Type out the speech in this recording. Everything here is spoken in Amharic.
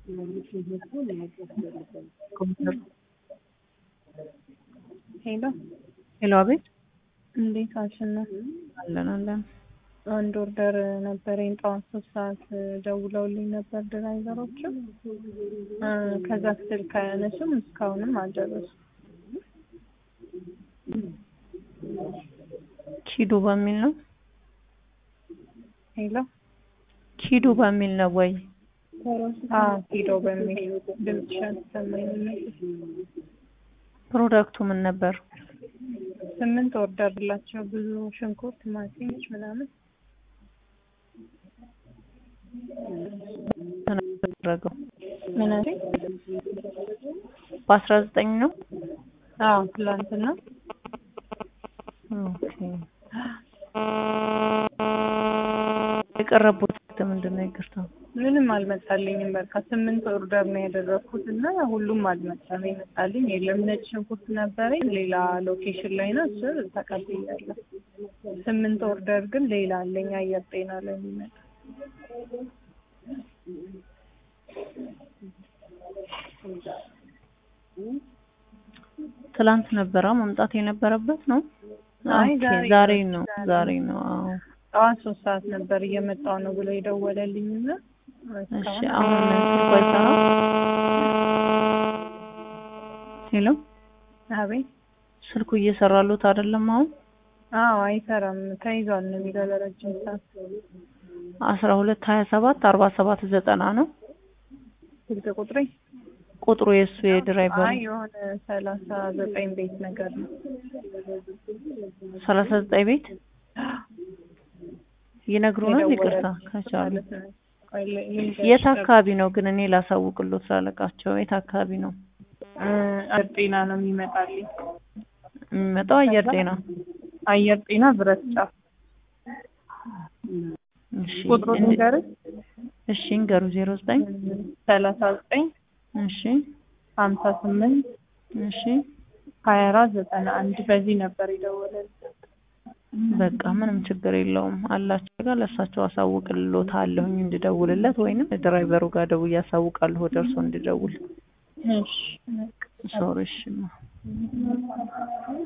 ሄሎ ሄሎ፣ አቤት። እንዴት አልሽና? አለን አለን። አንድ ኦርደር ነበረኝ ጠዋት ሶስት ሰዓት ደውለውልኝ ነበር ድራይቨሮቹ። ከዛ ስልክ አያነሱም፣ እስካሁንም አልደረሱም። ኪዱ በሚል ነው ሄሎ ኪዱ በሚል ነው ወይ? አዎ ሂዶ በሚል ድምፅሽ አልተሰማኝም ነበር። ፕሮዳክቱ ምን ነበር? ስምንት ኦርደር ላቸው ብዙ ሽንኩርት፣ ቲማቲሞች ምናምን ተደረገው ምን አለኝ? በአስራ ዘጠኝ ነው። አዎ ትላንትና ኦኬ። የቀረቡት ምንድን ነው? ይቅርታ ምንም አልመጣልኝም። በቃ ስምንት ኦርደር ነው ያደረኩት እና ሁሉም አልመጣም። የመጣልኝ የለም። ነጭ ሽንኩርት ነበረኝ ሌላ ሎኬሽን ላይ ነው፣ እሱ ተቀብያለሁ። ስምንት ኦርደር ግን ሌላ አለኝ አየር ጤና ላይ የሚመጣ ትላንት ነበረ መምጣት የነበረበት ነው። አይ ኦኬ፣ ዛሬ ዛሬ ነው፣ ነው ዛሬ ዛሬ ነው። አዎ ጠዋት ሶስት ሰዓት ነበር እየመጣው ነው ብሎ የደወለልኝ እና እሺ፣ አሁን ስልኩ አይሰራም። ሄሎ፣ አቤት ስልኩ እየሰራሉት አይደለም አሁን አዎ አይሰራም ተይዟል ነው የሚለው ለረጅም ሰዓት አስራ ሁለት ሀያ ሰባት አርባ ሰባት ዘጠና ነው ስልክ ቁጥሬ ቁጥሩ የእሱ የድራይቨሩ አይ የሆነ ሰላሳ ዘጠኝ ቤት ነገር ነው ሰላሳ ዘጠኝ ቤት ይነግሩናል። ይቅርታ የደወለልኝ ከቻሉ ማለት ነው። ቆይ ል- ልንገርሽ የት አካባቢ ነው ግን እኔ ላሳውቅሎት ላለቃቸው የት አካባቢ ነው እ አየር ጤና ነው የሚመጣልኝ የሚመጣው? አየር ጤና አየር ጤና ብረት ጫፍ እሺ ቁጥሩ እንድ- ልንገርሽ እሺ እንገሩ ዜሮ ዘጠኝ ሰላሳ ዘጠኝ እሺ ሀምሳ ስምንት እሺ ሀያ አራት ዘጠና አንድ በዚህ ነበር የደወለልኝ በቃ ምንም ችግር የለውም አላቸው ጋር ለእሳቸው አሳውቅልሎታለሁኝ እንድደውልለት ወይንም ድራይቨሩ ጋር ደውዬ አሳውቃለሁ ወደ እርሶ እንድደውል እሺ ሶሪ እሺ